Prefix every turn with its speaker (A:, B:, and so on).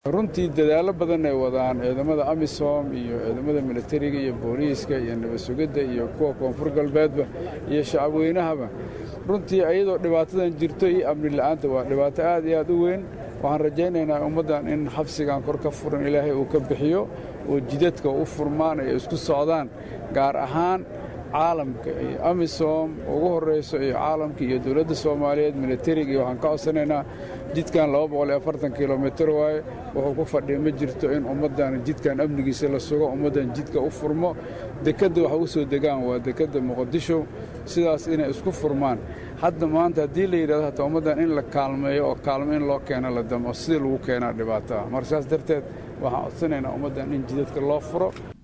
A: runtii dadaallo badan ay wadaan ciidamada amisom iyo ciidamada militariga iyo booliiska iyo nabadsugidda iyo kuwa koonfur galbeedba iyo shacabweynahaba runtii ayadoo dhibaatadan jirto iyo amni la'aanta waa dhibaato aad iyo aad u weyn waxaan rajaynaynaa ummaddan in xabsigan kor ka furan ilaahay uu ka bixiyo oo jidadka u furmaan ay isku socdaan gaar ahaan caalamka iyo amisom ugu horrayso iyo caalamka iyo dowladda soomaaliyeed militariga iyo waxaan ka codsanaynaa jidkan kilomitir waaye wuxuu ku fadhiya ma jirto in ummaddan jidkan amnigiisa la sugo ummaddan jidka u furmo dekedda waxa u soo degaan waa dekedda muqadisho sidaas inay isku furmaan hadda maanta haddii la yidhahdo hataa ummaddan in la kaalmeeyo oo kaalmo in loo keeno la damo sidii lagu keenaa dhibaataa marka saas darteed waxaan codsanaynaa ummaddan in jidadka loo furo